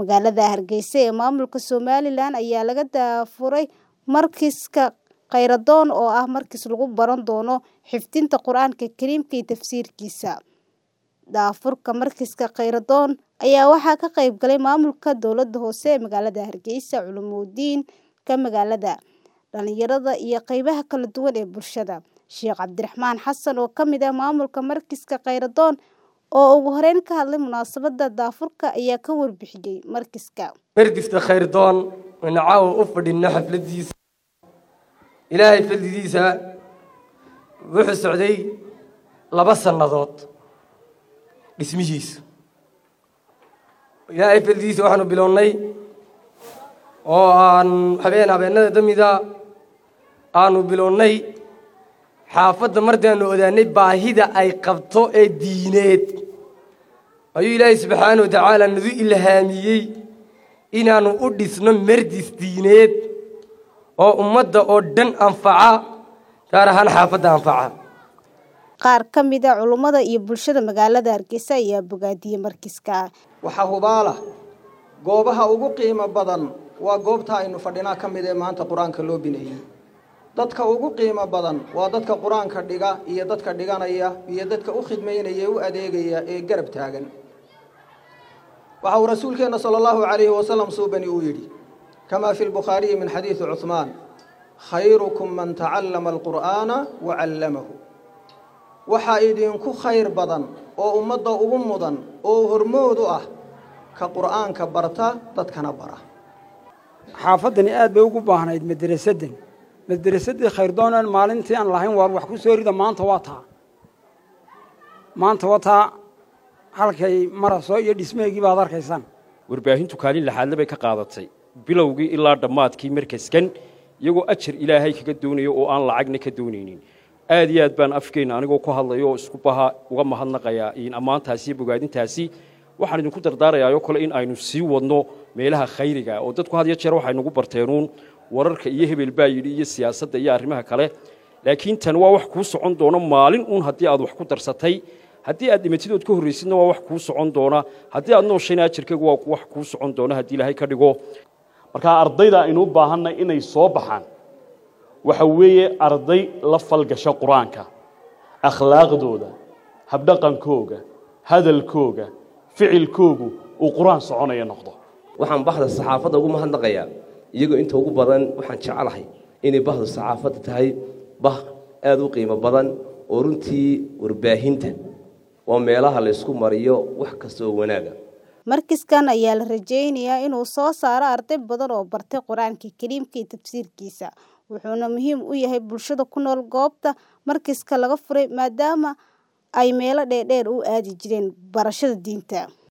Magaalada Hargeysa ee maamulka Somaliland ayaa laga daafuray markiiska Khayradoon oo ah markis lagu baran doono xifdinta Qur'aanka Kariimka iyo tafsiirkiisa. Daafurka markiiska Khayradoon ayaa waxaa ka qayb galay maamulka dowladda hoose ee magaalada Hargeysa, culumoodiinka magaalada, dhalinyarada iyo qaybaha kala duwan ee bulshada. Sheekh Cabdiraxmaan Xasan oo ka mid ah maamulka markiiska Khayradoon oo ugu horeyn ka hadlay munaasabadda daafurka ayaa ka warbixiyay markiiska. markiska Khayradoon waxaynu caawa u fadhinaa xafladiisa ilaahay fadlidiisa wuxuu socday laba sannadood dhismihiisa ilaahay fadlidiisa waxaanu bilownay oo aan habeen habeenada damida aanu bilownay xaafadda mardaanu odaanay baahida ay qabto ee diineed ayuu ilaahay subxaana wa tacaala nagu ilhaamiyey inaannu u dhisno mardis diineed oo ummadda oo dhan anfaca gaar ahaan xaafadda anfaca Qaar ka mid ah culummada iyo bulshada magaalada Hargeysa ayaa bogaadiyay markiiska. waxaa hubaala goobaha ugu qiimo badan waa goobta aynu fadhinaa ka mid ee maanta qur-aanka loo bineeyey dadka ugu qiimo badan waa dadka qur-aanka dhiga iyo dadka dhiganaya iyo dadka u khidmaynaya ee u adeegaya ee garab taagan waxa uu rasuulkeenna sala allahu calayhi wasalam suubani uu yidhi kamaa fi lbukhaariyi min xadiidi cuhmaan khayrukum man tacallama alqur'aana wa callamahu waxaa idinku khayr badan oo ummadda ugu mudan oo hormood u ah ka qur'aanka barta dadkana bara xaafaddani aad bay ugu baahnayd madrasaddan madrasaddii khayrdoonaan maalintii aan lahayn waar wax ku soo rida maanta waa taa maanta waa taa halkay maraso iyo dhismeegii baad arkaysaan warbaahintu kaalin laxaadle bay ka qaadatay bilowgii ilaa dhammaadkii markaskan iyagoo ajar ilaahay kaga doonayo oo aan lacagna ka doonaynin aad iyo aad baan afkeenna anigoo ku hadlayo oo isku baha uga mahadnaqayaa in ammaantaasi iyo bogaadintaasi waxaan idinku dardaarayaa oo kale in aynu sii wadno meelaha khayriga oo dadku had iyo jeer waxay nagu barteenuun wararka iyo hebel baa yidhi iyo siyaasadda iyo arrimaha kale laakiin tan waa wax kuu socon doona maalin uun haddii aad wax ku darsatay haddii aad dhimatidood ka horraysidna waa wax kuu socon doona haddii aad nooshayna ajarkaygu waa wax kuu socon doona haddii ilaahay ka dhigo markaa ardayda aynu u baahanay inay soo baxaan waxa weeye arday la falgasha qur-aanka akhlaaqdooda habdhaqankooga hadalkooga ficilkoogu uu qur-aan soconaya noqdo waxaan bahda saxaafadda ugu mahadnaqayaa iyagoo inta ugu badan waxaan jecelahay inay bahdu saxaafadda tahay bah aada u qiimo badan oo runtii warbaahinta waa meelaha laysku mariyo wax kasta oo wanaaga Markiskan ayaa la rajeynayaa inuu soo saaro arday badan oo bartay Qur'aanka Kariimka iyo tafsiirkiisa wuxuuna muhiim u yahay bulshada ku nool goobta markiiska laga furay maadaama ay meelo dheer u aadi jireen barashada diinta